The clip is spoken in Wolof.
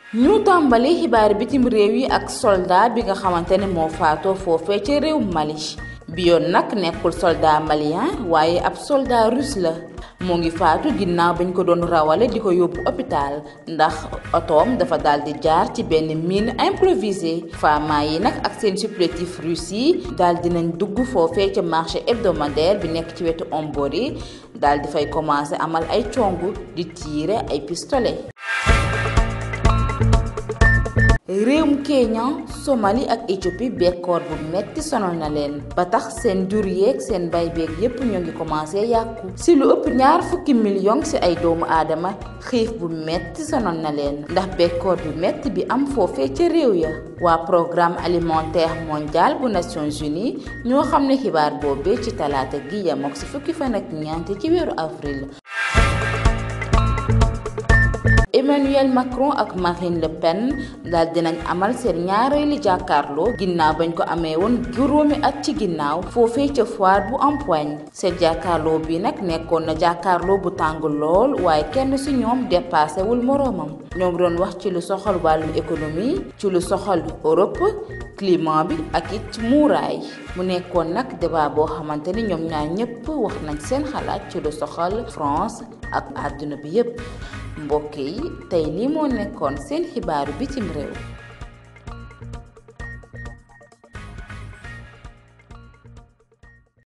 ñu tàmbali xibaar bitim réew yi ak soldat bi nga xamante ne moo faatoo foofee ca réew Mali bi yoon nag nekkul soldat malien waaye ab soldat russe la moo ngi faatu ginnaaw bañ ko doon rawale di ko yóbbu hôpital ndax otoom dafa daal di jaar ci benn mine improvisée fama yi nag ak seen supplétif russe yi daal dinañ dugg foofee ca marché hebdomadaire bi nekk ci wetu Ombori daal di fay commencé amal ay congu di tiire ay pistolet réewum Kenya Somalie ak Éthiopie bekkoor bu metti sonal na leen ba tax seen jur yeeg seen bay beeg yépp ñoo ngi commencé yàqu si lu ëpp ñaar fukki million si ay doomu aadama xiif bu metti sonal na leen ndax bekkoor bu metti bi am foofee ca réew ya waa programme alimentaire mondial bu Nations Unies ñoo xam ne xibaar boobee ci talaata gi yamook si fukki fan ak ñeent ci weeru avril Emmanuel Macron ak Marine Le Pen daal dinañ amal seen ñaareeli jàkkaarloo ginnaaw bañ ko amee woon juróomi at ci ginnaaw foofee ca foire bu Empoigne seen jàkkaarloo bi nag nekkoon na jàkkaarloo bu tàng lool waaye kenn ci ñoom dépassé wul moroomam ñoom doon wax ci lu soxal wàllu économie ci lu soxal Europe climat bi ak it muuraay mu nekkoon nag débat boo xamante ni ñoom ñaar ñépp wax nañ seen xalaat ci lu soxal France ak àdduna bi yépp mbokk yi tey lii moo nekkoon seen xibaaru bitim réew